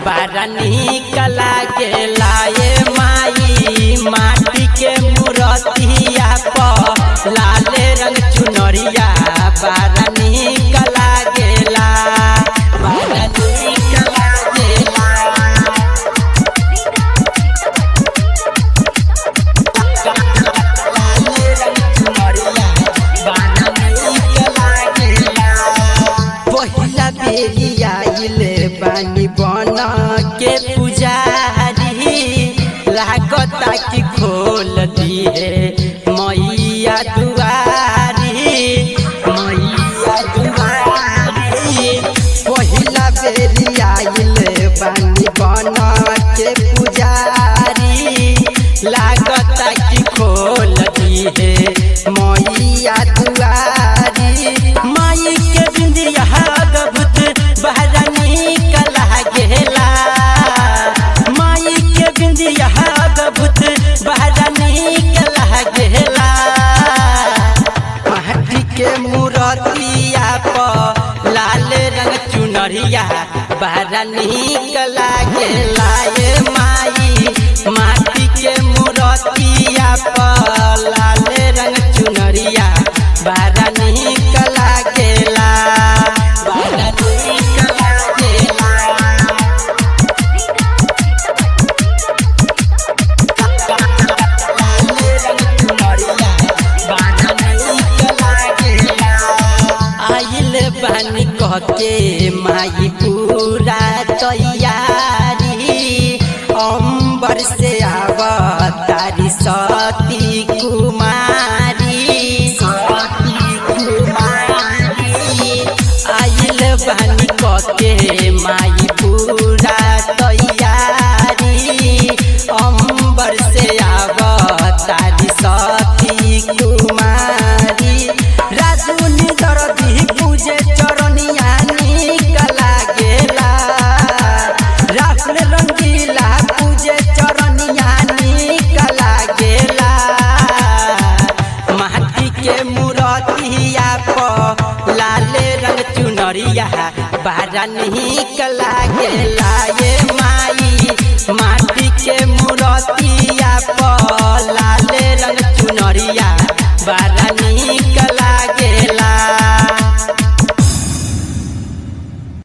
बड़ा निक लागेला ये माई माटी के मूर्तिया पर लाले रंग चुनरिया बड़ा निक लागेला बड़ा निक लागेला पहिला बेरी आइले बानी बन के पुजारी लागता कि खोल दिए मैया दुआरी मैया दुआरी पहिला बेरी आइले बानी बन के पुजारी लागता कि खोल दिए मैया दुआरी माई के बिंदिया गभुत बहरा निकल गेला माई के बिंदिया गभुत बहरा निकल गेला माटी के मूर्तिया पर लाल रंग चुनरिया बहरा निकल गेला ये माई माटी के मूर्तिया पर लाल रंग चुनरिया बहरा निकल गेला बहरा निकल गेला आइल बानी कहके माई पूरा तैयारी अंबर से आवतारी सती कुमारी सती कुमारी आइल बानी कहके माई पूरा तैयारी अंबर से आवतारी सती कुमारी राजुनी दरदी पूजे चरनिया निकला गेला राहुल रंगीला पूजे चरनिया निकला गेला माटी के मूर्तिया पर लाले रंग चुनरिया बारा निकला गेला ये माई माटी के मूर्तिया पर लाले रंग चुनरिया बारा